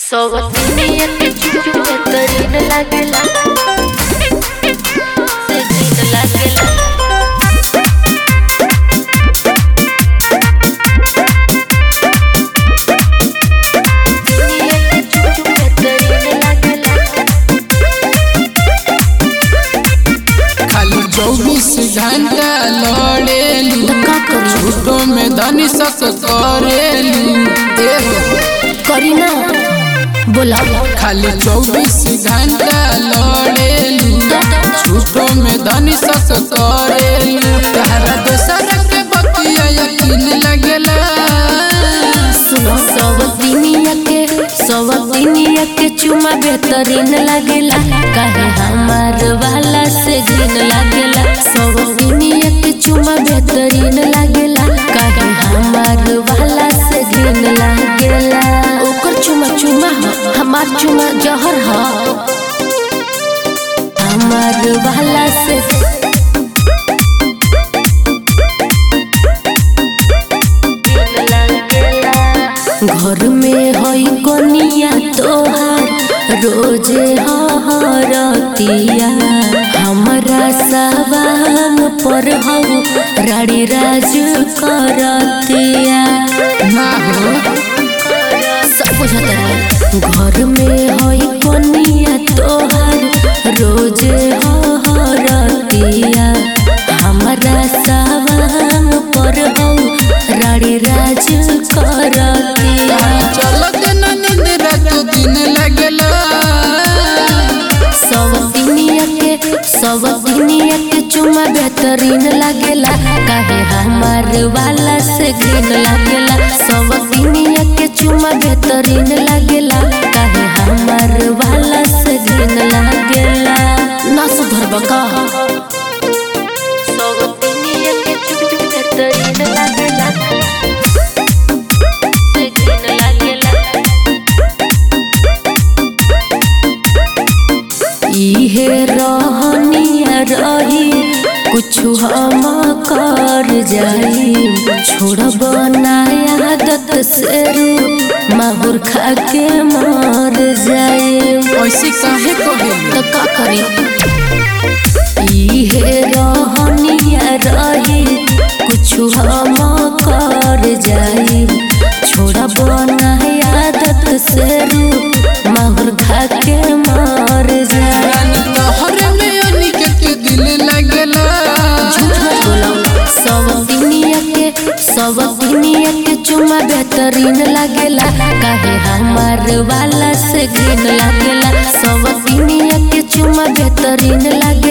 सवतिनिया के चुचु बेहतरीन लागेला से दिन लागेला दुनिया के चुचु बेहतरीन लागेला खाली चौबीस घंटा लड़ेलू तो का करी झूठो में धनी सक करेलू एहो करी ना बोला खाली चौबीस घंटा लड़ेलू झूठो में धनी सक करेलू तहरा दोसर के बतिया यकीन लगेला सुनो सवतिनिया के सवतिनिया के चुमा बेहतरीन लागेला काहे हमार वाला से घिन लागेला सवतिनिया के चुमा बेहतरीन लागेला काहे हमार वाला से घिन लागेला ओकर चुमा चुमा ह हमार चुमा जहर ह हमार वाला से घर में हई कोनिया तोहार रोजे हरतिया हमरा सवांग पर हऊ राड़ी राज करतिया ना हो सब बुझत रहे घर में हई कोनिया तोहार रोजे हरतिया हमरा सवांग पर हऊ राड़ी राज करतिया चलत न नींद रात दिन लगेला सवतिनिया के सवतिनिया के चुमा बेहतरीन लागेला काहे हमार वाला से घिन लागेला सवतिनिया के चुमा बेहतरीन लागेला काहे हमार वाला से घिन लागेला ना सुधर बका सवतिनिया के चुमा बेहतरीन लागेला से घिन लागेला इहे रहनिया रही कुछु हम कर जाई छोड़ब नया आदत से रू माहुर खा के मर जाई ऐसे काहे कहेलू तो का करी इहे रहनिया रही कुछु हम कर जाई छोड़ब नया आदत से रू माहुर खा के मर जाई रानी तोहरे में अनिकेत के दिल लगेला झूठ मत बोलो सवतिनिया के सवतिनिया के चुमा बेहतरीन लागेला काहे हमार वाला से घिन लागेला सवतिनिया के चुमा बेहतरीन लागेला